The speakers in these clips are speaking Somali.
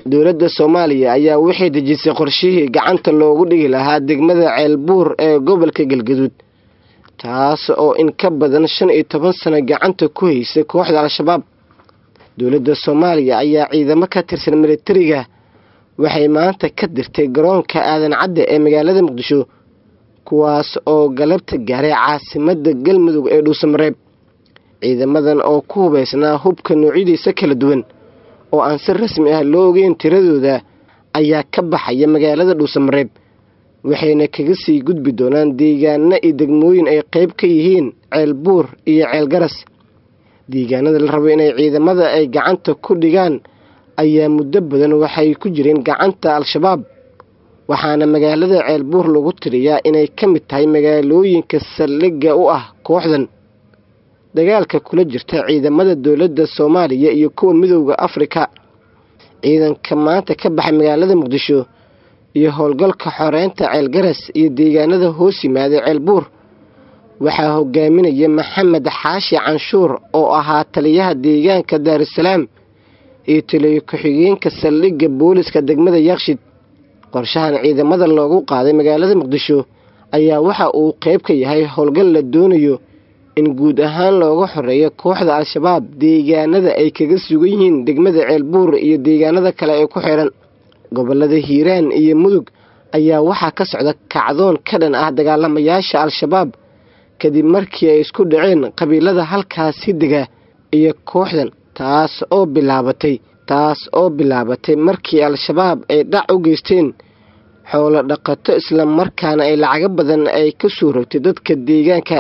dowladda soomaaliya ayaa waxay dejisay qorshihii gacanta loogu dhigi lahaa degmada ceelbuur ee gobolka galgaduud taas oo in ka badan shan iyo toban sano gacanta ku haysay kooxda al-shabaab dowladda soomaaliya ayaa ciidamo ka tirsan militariga waxay maanta ka dirtay garoonka aadan cadde ee magaalada muqdisho kuwaas oo galabta gaaray caasimadda galmudug ee dhuusamareeb ciidamadan oo ku hubaysnaa hubka noocyadiisa kala duwan oo aan si rasmi ah loo ogeyn tiradooda ayaa ka baxaya magaalada dhuusamareeb waxayna kaga sii gudbi doonaan deegaano iyo degmooyin ay qayb ka yihiin ceel buur iyo ceel garas deegaanada la rabo inay ciidamada ay gacanta ku dhigaan ayaa muddo badan waxay ku jireen gacanta al-shabaab waxaana magaalada ceel buur lagu tiriyaa inay ka mid tahay magaalooyinka saldhigga u ah kooxdan dagaalka kula jirta ciidamada dowladda soomaaliya iyo kuwa midowda afrika ciidanka maanta ka baxay magaalada muqdisho iyo howlgalka xoreynta ceelgaras iyo deegaanada hoos yimaada ceelbuur waxaa hogaaminaya maxamed xaashi canshuur oo ahaa taliyaha deegaanka daarusalaam iyo taliyo ku-xigeenka saldhigga booliska degmada yakshid qorshahan ciidamada loogu qaaday magaalada muqdisho ayaa waxa uu qayb ka yahay howlgal la doonayo in guud ahaan looga xoreeyo kooxda al-shabaab deegaanada ay kaga sugan yihiin degmada ceelbuur iyo deegaanada kale ee ku xiran gobolada hiiraan iyo mudug ayaa waxaa ka socda kacdoon ka dhan ah dagaalamayaasha al-shabaab kadib markii ay isku dhaceen qabiilada halkaasi dega iyo kooxdan taas oo bilaabatay taas oo bilaabatay markii al-shabaab ay dhac u geysteen xoolo dhaqato isla markaana ay lacago badan ay ka soo rogtay dadka deegaanka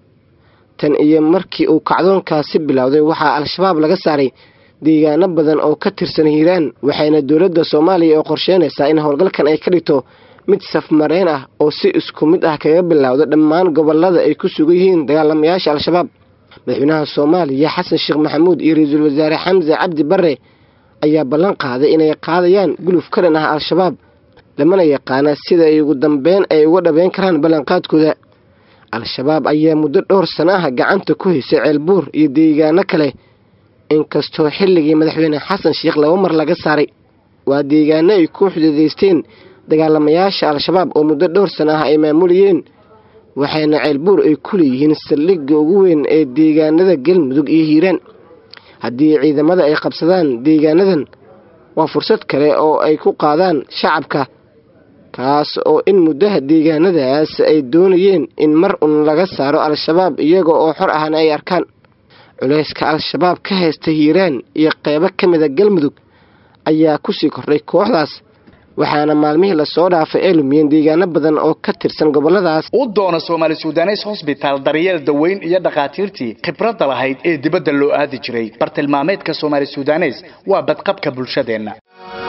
tan iyo markii uu kacdoonkaasi bilowday waxaa al-shabaab laga saaray deegaano badan oo ka tirsan hiiraan waxayna dowladda soomaaliya oo qorsheynaysaa in howlgalkan ay ka dhigto mid safmareen ah oo si isku mid ah kaga bilowda dhammaan gobolada ay ku sugan yihiin dagaalamayaasha al-shabaab madaxweynaha soomaaliya xasan sheekh maxamuud iyo ra-iisul wasaare xamse cabdi bare ayaa ballan qaaday inay qaadayaan guluf ka dhan ah al-shabaab lamana yaqaana sida ay ugu dambeyn ay uga dhabeyn karaan ballanqaadkooda al-shabaab ayaa muddo dhowr sano ah gacanta ku haysay ceelbuur iyo deegaano kale inkastoo xilligii madaxweyne xasan sheekh laba mar laga saaray waa deegaano ay ku xuduudaysteen dagaalamayaasha al-shabaab oo muddo dhowr sano ah ay maamulayeen waxayna ceelbuur ay ku leeyihiin saldhigga ugu weyn ee deegaanada galmudug iyo hiiraan haddii ciidamada ay qabsadaan deegaanadan waa fursad kale oo ay ku qaadaan shacabka kaas oo in muddaha deegaanadaas ay doonayeen in mar un laga saaro al-shabaab iyaga oo xor ahna ay arkaan culayska al-shabaab ka haysta hiiraan iyo qeybo ka mida galmudug ayaa kusii kordhay kooxdaas waxaana maalmihii lasoo dhaafay ay lumiyeen deegaano badan oo ka tirsan goboladaas u doona soomaali sudanes hosbitaal daryeel daweyn iyo dhakhaatiirtii khibradda lahayd ee dibadda loo aadi jiray bartilmaameedka soomaali sudanes waa badqabka bulshadeenna